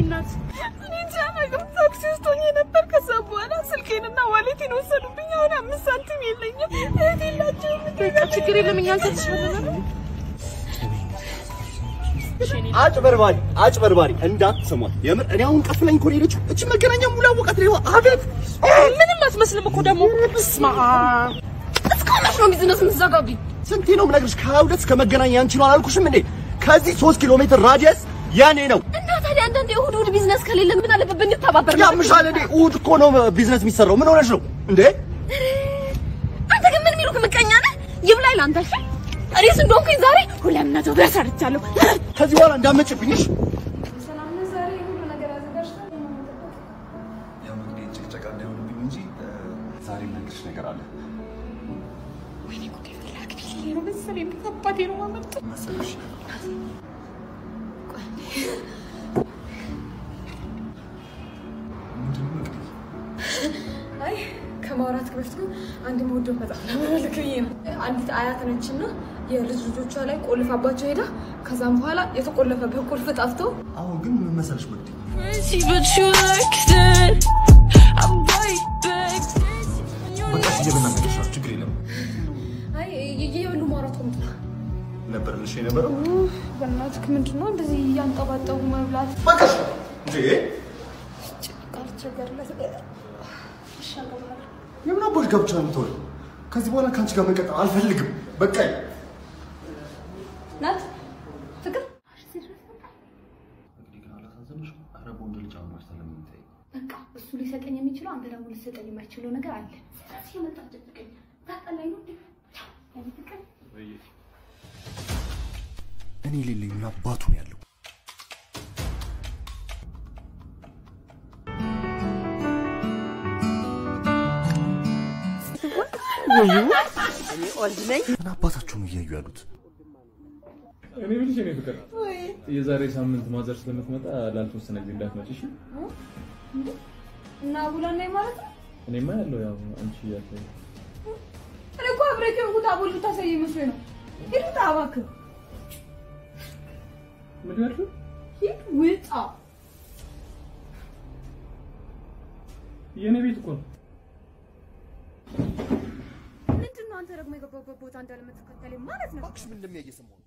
እናት እኔ እንጃ አላውቅም። ታክሲ ውስጥ ሆኜ ነበር። ከዛ በኋላ ስልኬንና ዋሌቴን ወሰዱብኝ። አሁን አምስት ሳንቲም የለኝም። እህት የላቸውም። በቃ ችግር የለም እኛ እንሰጥሻለን። አጭበርባሪ አጭበርባሪ እንዳትሰሟት። የምር እኔ አሁን ቀፍለኝ እኮ ነው የሄደችው። እቺ መገናኛ ሙሉ አወቃት ነው። አቤት ምንም አትመስልም እኮ ደግሞ ስማ እስካሁን መች ነው ቢዝነስ የምትዘጋብኝ? ስንቴ ነው የምነግርሽ? ከሁለት እስከ መገናኛ አንቺ ነው አላልኩሽም እንዴ? ከዚህ ሶስት ኪሎ ሜትር ራዲየስ ያኔ ነው። እና ታዲያ አንዳንዴ እሑድ እሑድ ቢዝነስ ከሌለ ምን አለበት ብንተባበር? ያምሻል እንዴ? እሑድ እኮ ነው ቢዝነስ የሚሰራው። ምን ሆነሽ ነው እንዴ? አንተ ግን ምን የሚሉክ ምቀኛ ነህ? ይብላኝ ለአንተ እሺ። እኔስ እንደሆንኩኝ ዛሬ ሁለት መቶ ብር ሰርቻለሁ። ከዚህ በኋላ እንዳመጭብኝ እሺ? ያው እንግዲህ ጭቅጨቃ እንዳይሆንብኝ እንጂ ዛሬ የምነግርሽ ነገር አለ ወይኔ ጉዴ ፍላክ ቢል ነው መሰለኝ። አባቴ ነው ማመጣው መሰለሽ። ምንድን ነው እንግዲህ አይ ከማውራት በፊት ግን አንድ የምወደው መጽሐፍ ለመመልክ ብዬ ነው። አንዲት አያት ነችና የልጅ ልጆቿ ላይ ቆልፋባቸው ሄዳ ከዛም በኋላ የተቆለፈበት ቁልፍ ጠፍቶ አሁን ግን ምን መሰለሽ መግዲ But you like that. I bite back. በቃ እየበናነገርሽ ነው ችግር የለም አይ እየበሉ ማውራት ቆምጥ ነበር ልሽ የነበረው በእናትህ ምንድን ነው እንደዚህ እያንጠባጠቡ መብላት በቃሽ እንዴ ካልቸገርለት ይሻላል። የምን አባሽ ጋብቻ ነው የምትሆነው ከዚህ በኋላ ከአንቺ ጋር መቀጠል አልፈልግም በቃ ናት ፍቅር እንግዲህ ግን አላሳዘንሽም ኧረ በወንድ ልጅ አሁን ማስተር ለምን የምትጠይቅ በቃ እሱ ሊሰጠኝ የሚችለው አንተ ደግሞ ሊሰጠኝ የማይችለው ነገር አለ። ስለዚህ የመጣ ደብቀኝ ታጠላኝ ነው ያኔ ፍቅር እኔ ሌለኝ ምን አባቱ ነው ያለው? እኔ ኦልድ ነኝ። ምን አባታቸው ነው እያዩ ያሉት? እኔ ብልሽ እኔ ፍቅር የዛሬ ሳምንት ማዘር ስለምትመጣ ላልተወሰነ ጊዜ እንዳትመጪ እሺ? እና አቡላ ነኝ ማለት ነው። እኔማ ያለው ያው አንቺ ያለ እኔ እኮ አብሬክ የሆንኩት አቦል ልታሳይ መስሎኝ ነው። ሂድ ውጣ እባክህ፣ ምን ያልሽው? ሂድ ውጣ። የእኔ ቤት እኮ ነው። ምንድን ነው አንተ ደግሞ የገባበት ቦታ እንዳለመተከተለኝ ማለት ነው? እባክሽ ምን እንደሚያየ ሰማሁ።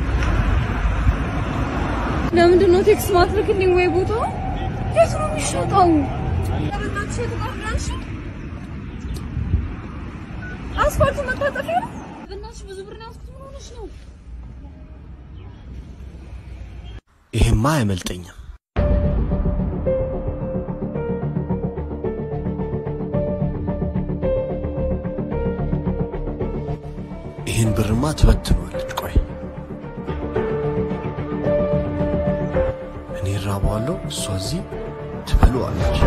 ለምንድን ነው ቴክስት ማትልክልኝ ወይ ቦታው የት ነው የሚሸጠው? በእናትሽ የቱ ጋር ብራንሽ? አስፋልቱ መታጠፊያ ነው። በእናትሽ ብዙ ብር ነው ያዝኩት። ምን ሆነሽ ነው? ይሄማ አያመልጠኝም። ይህን ብርማ ትበትነዋለች። ቆይ እኔ እራበዋለሁ፣ እሷ እዚህ ትበለዋለች።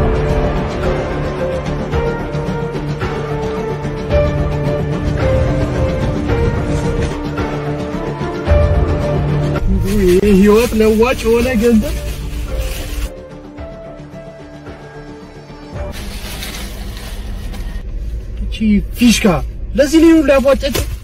ህይወት ለዋጭ የሆነ ገንዘብ እቺ ፊሽካ ለዚህ ልዩ ሊያቧጨጭ